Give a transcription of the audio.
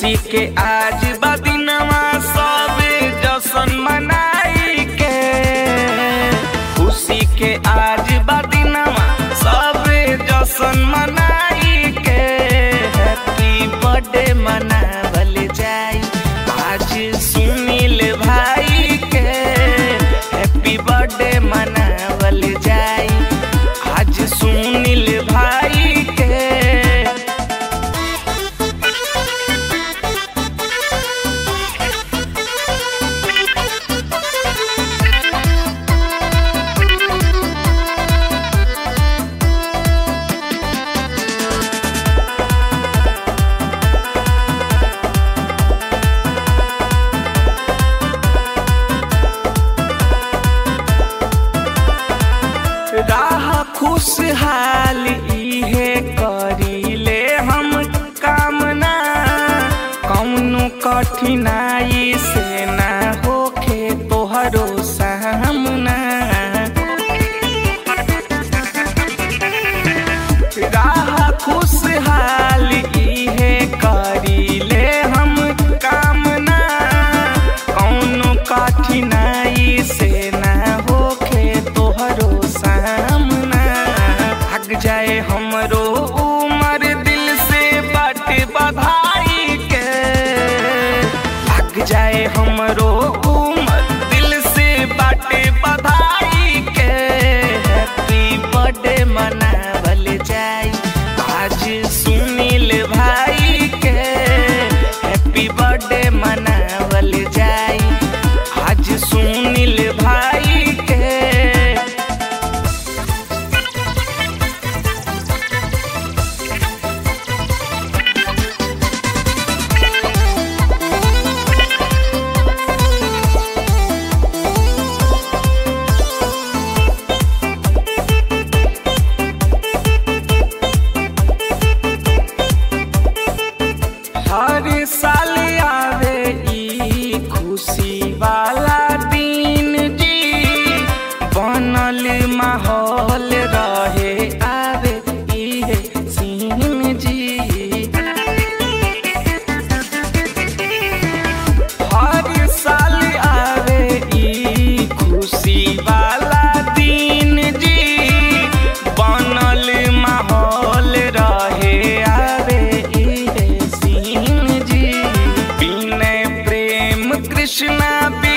खुशी के आज बदिनवा सबे जशन मनाई के खुशी के आज बदिनवा सबे जशन मनाई के हैप्पी बर्थडे मनावल जाई आज सुनील भाई के हैप्पी बर्थडे मनावल जाई आज सुनील भाई के राह खुशहाल इहे करीले हम कामना कौनो कठिनाई से ना होखे तोहरो सामना राह खुशहाल इहे करीले हम कामना कौनो कठिनाई से ना होखे तोहरो सामना भाग जाए हमरो उमर दिल से बट बधाई के भाग जाए हमरो उमर दिल से बट बधाई के हैप्पी बर्थडे मनावल जाई आज सुनील भाई के हैप्पी बर्थडे मनावल जाई आज सुनील भाई के हर साल आवे ई खुशी वाला दिन जी बनल माहौल रहे आवे इहे सीन जी हर साल आवे ई खुशी वाला दिन जी बनल माहौल रहे आवे इहे सीन जी बिनय प्रेम कृष्णा बी